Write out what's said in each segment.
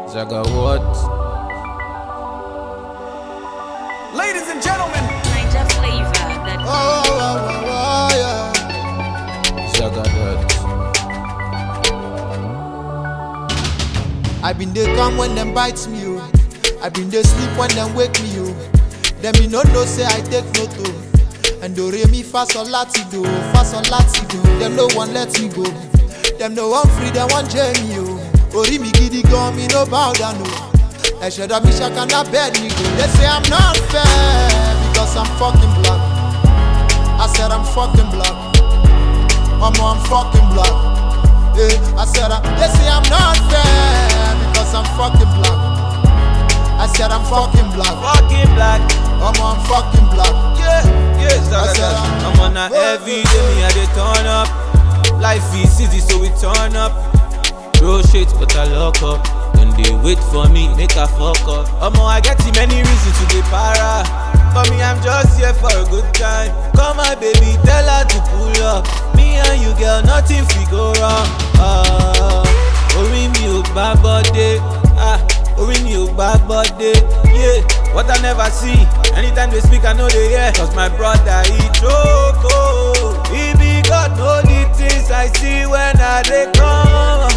Zaga what? Ladies and gentlemen, Niger flavor that Oh, oh, oh, oh, yeah. Zaga that. I been dey come when them bites me, oh. I been dey sleep when them wake me, oh. Them me no know say I take no to. And do re mi fa sol lati do, fa sol lati do. Them no one let me go. Them no one free, them one journey, oh. Ori mi gidi gan, me no bow down, oh. Ẹ̀ṣẹ̀ dọ̀ mi ṣàkànnà bẹ́ẹ̀ ni go. They say I'm not fair because I'm fucking black. I said I'm fucking black. Mama, I'm fucking black. Yeah, I said I, they say I'm not fair because I'm fucking black. I said I'm fucking black. Fucking black. Mama, I'm fucking black. Yeah, yeah, Zaga said that. I'm- I'm on a every day, me I dey turn up. Life is easy, so we turn up. Bro shit, but I lock up. When they wait for me, make a fuck up. Omo, I get too many reasons to be para. For me, I'm just here for a good time. Come my baby, tell her to pull up. Me and you, girl, nothing fi go wrong. Ah, orí mi ò gbá bọ́dé. Ah, orí mi ò gbá bọ́dé. Yeah, what I never see. Anytime they speak, I know they hear. Cause my brother, he choke. oh. He be God, know the things I see when I dey come.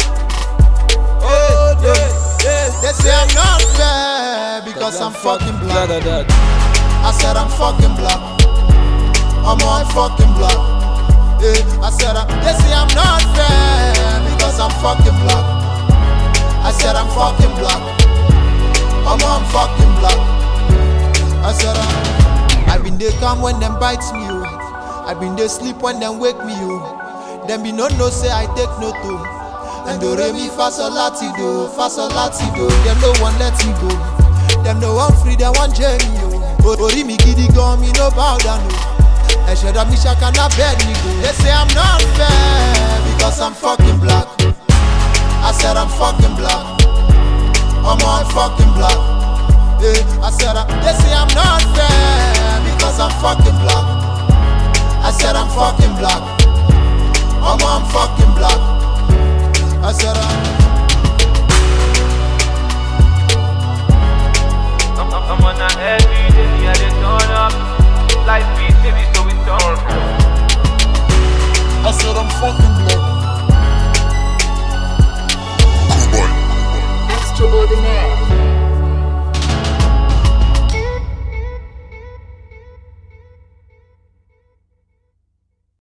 Oh, yeah, yeah. They say I'm not fair because I'm fucking black. Zaga that. I said I'm fucking black. Mama, I'm fucking black. Yeah, I said I, they say I'm not fair because I'm fucking black. I said I'm fucking black. Mama, I'm fucking black. I said I, I been they come when them bites me, oh. I been they sleep when them wake me, oh. Them be no no say I take no to. And do re mi fa sol lati do, fa sol lati do. Them no one let me go. Them no one free, them one journey, oh. O- Ori mi gidi gan, me no bow down, oh. Ẹ̀ṣẹ̀ dọ̀ mi ṣàkànnà bẹ́ẹ̀ ni go. They say I'm not fair because I'm fucking black. I said I'm fucking black. Mama, I'm fucking black. Yeah, I said I, they say I'm not fair because I'm fucking black. I said I'm fucking black.